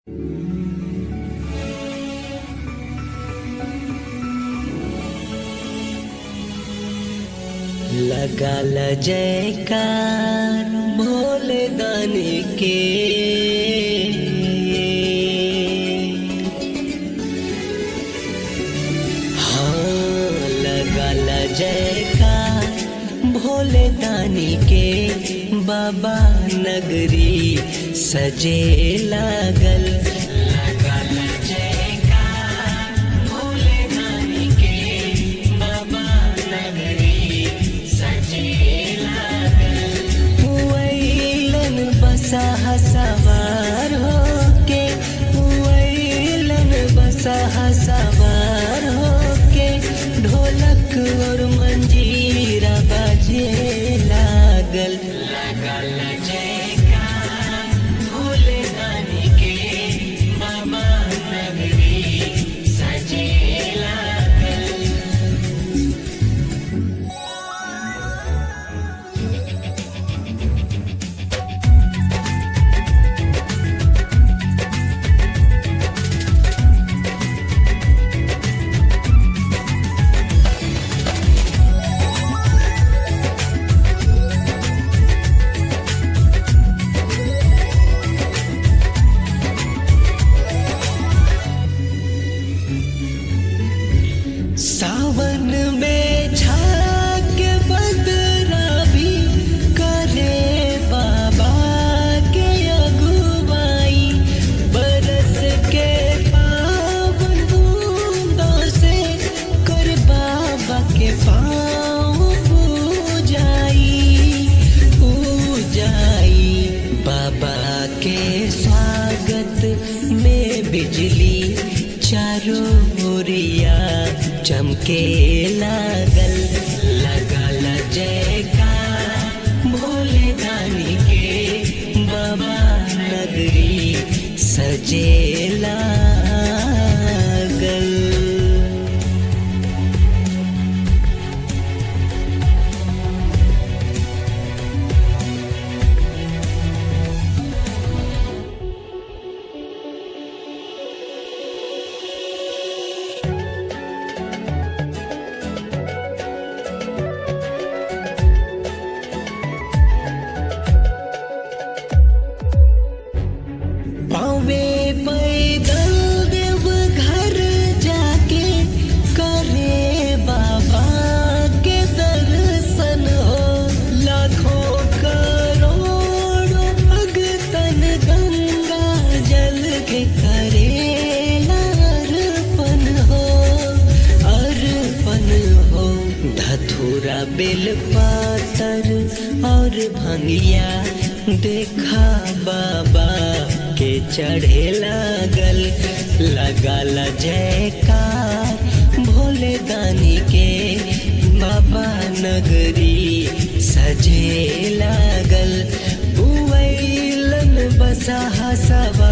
लगाल जयकार भोले दानी के हाँ लगाल जयकार भोले दानी के बाबा नगरी सजे लागल लगाल जयकार भोले दानी के बाबा नगरी सजे लागल वैलन बसा सवार होके वैलन बसा सवार होके ढोलक और मंजीरा बजे लागल लागल जयकार भोले दानी के बाबा नगरी सजे लागल सावन में झाग बदरा भी करे बाबा के अगुवाई बरस के पावन बूंदों से कर बाबा के पाँव पूजाई पूजाई बाबा के स्वागत में बिजली चारों ओरिया चमके लागल लगल जयकार भोले दानी के बाबा नगरी सजे लागल पावे पैदल देव घर जाके करे बाबा के दर्शन हो लाखों करोड़ों भगतन गंगा जल के करे अर्पण हो अर्पण हो धथुरा बेल पातर और भंगिया देखा बाबा के चढ़े लागल लगल जयकार भोले दानी के बाबा नगरी सजे लागल उवैलन बसा सवा